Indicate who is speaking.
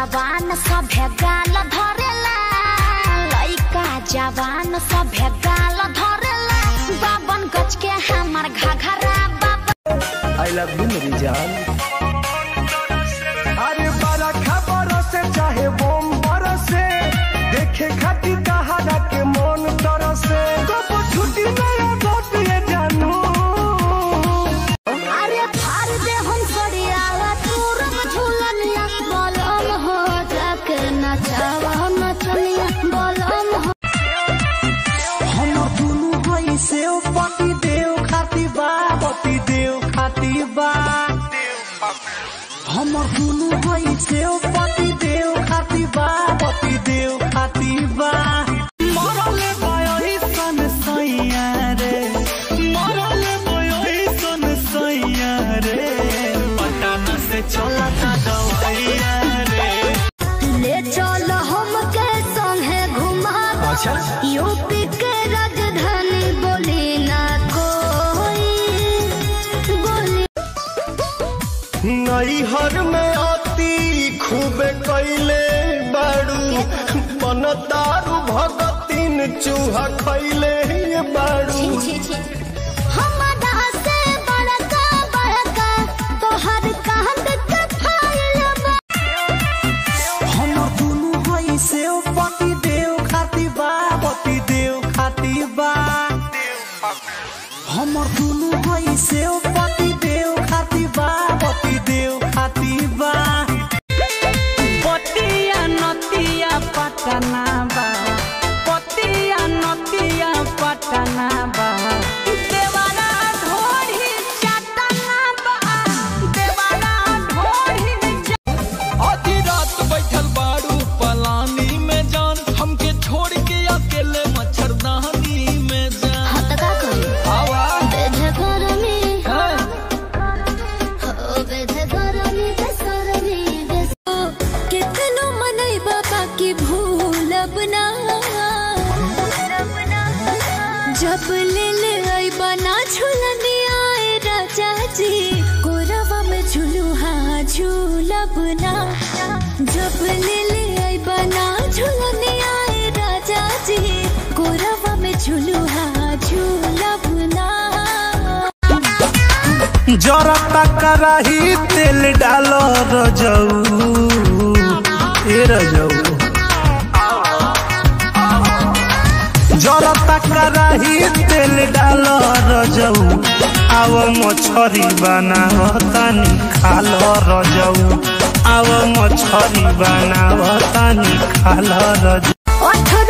Speaker 1: जवान सभे गाल धरेला लइका जवान सभे गाल धरेला बावन गज के हमर घघरा बाबा
Speaker 2: आई लव यू मेरी जान
Speaker 3: अरे बड़ा खबर से चाहे बोम बरसे देखे खातिर कहारा के मन तरसे कब छुट्टी नया गोट ये जानू
Speaker 1: अरे फार दे हम सड़ियाला तूरम झूलनिया बलम हो जाके नचावा नचनिया बलम हो
Speaker 3: हम दुनु होई से पति देव खाती बा पति देव खाती बा हमर दुनु होई से पति देव खाती बा पति देव खाती बा मरले बयोही सन सैया रे मरले बयोही सन सैया रे पटाना से चलता दवाइया रे
Speaker 1: ले चल हम के संगे घुमा
Speaker 2: अच्छा
Speaker 1: यूपी के राजधानी बोली ना कोई बोली
Speaker 3: नैहर में अति खूब कैले बाड़ू बनतारू भगतिन चूहा खैले बाड़ू
Speaker 1: छी छी हमारा से बड़का बड़का तोहर कांद के फाइल बा
Speaker 3: हम दुनु हई से पति देव खाती बा पति देव खाती बा हमर दुनु हई से पति देव खाती बा पति देव खाती बा पतिया नतिया पटना बा पतिया नतिया पटना बा देवारा ढोरी चटना बा देवारा ढोरी
Speaker 4: आधी रात बैठल बाड़ू पलानी में जान हमके छोड़ के अकेले मच्छरदानी में जान
Speaker 1: हाथ का करी
Speaker 4: आवा
Speaker 1: बेधे गरमी
Speaker 4: है
Speaker 1: हो बेधे गरमी के सरमी दे कितनो मनई बाबा की भूलब ना जब ले ले आई बना झूलनी आए राजा जी कोरवा में झूलू हाँ झूलब ना जब ले ले आई बना झूलनी आए राजा जी कोरवा में झूलू हाँ झूलब ना
Speaker 3: जरा कराही तेल डालो रजऊ ए रजऊ जरा कराही तेल डालो रजऊ आव मछरी बनाव तनी खालो रजऊ आव मछरी बनाव तनी खालो रजऊ
Speaker 1: ओठ